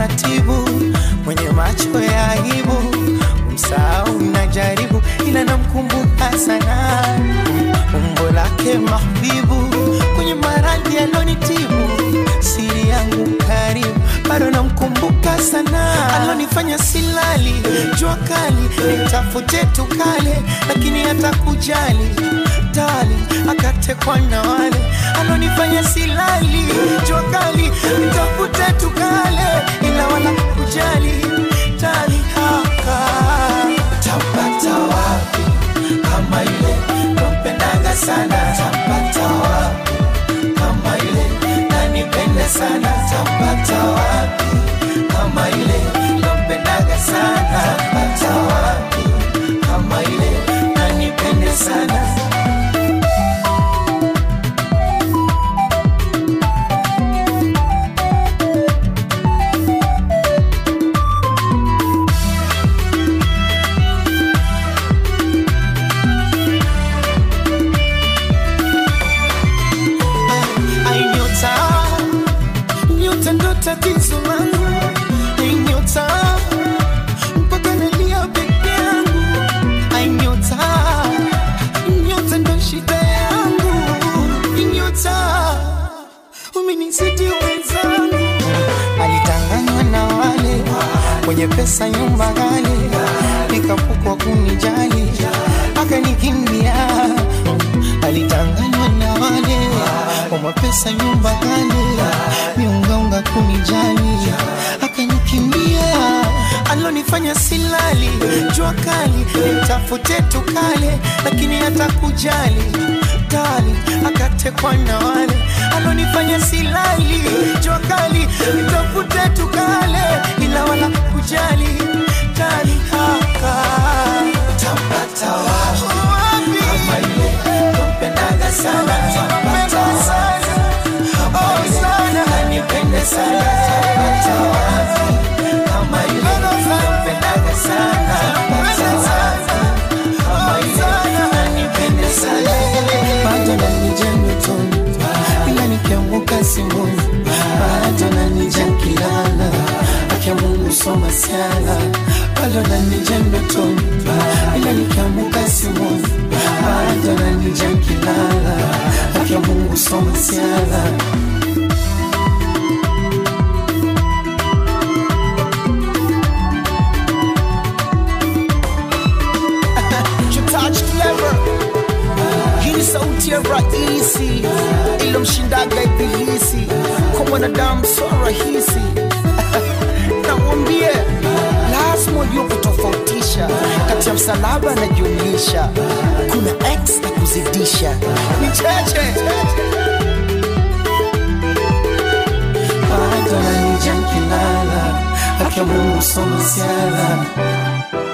taratibu, mwenye macho ya aibu, msahau najaribu, ila namkumbuka sana umbo lake mahbibu, kwenye maradhi alonitibu, siri yangu karibu, bado namkumbuka sana, alonifanya silali, jua kali, nitafute tukale, lakini hata kujali tali akatekwa na wale alonifanya silali jua kali nitafute tukale ila wala kujali tali haka tapata wapi kama ile nampendaga sana tapata wapi kama ile nanipende sana tapata wapi kama ile nampendaga sana tapata wapi kama ile nanipende sana Ai, nyota nyota ndo tatizo langu Ai, nyota mpaka nalia peke yangu Ai, nyota nyota ndo shida yangu Ai, nyota umenizidi wenzangu alitanganywa na wale kwenye pesa nyumba ghali nikapukwa kunijali akanikimbia alitanganywa na wale kwa mapesa nyumba ghali miungaunga kunijali akanikimbia alonifanya silali jua kali nitafute tukale lakini hata kujali kali akatekwa na wale alonifanya silali jua kali nitafute tukale ila wala kujali kali haka tapata wapi kama ile nampendaga sana tapata wapi kama ile nanipende sana tapata wapi kama ile nampendaga sana tapata wapi kama ile nanipende sana bado nanija ndotoni ila nikianguka simboni bado nanija kilala akia Mungu soma siala bado nanija ndotoni ila nikianguka simboni bado nanija kilala akia Mungu soma siala touch clever hii ni sauti ya rahisi ilomshindaga ibilisi kwa mwanadamu so rahisi namwambie lazima ujue kutofautisha kati ya msalaba na jumlisha kuna x na kuzidisha ni cheche bado nanija kilala akia Mungu soma siala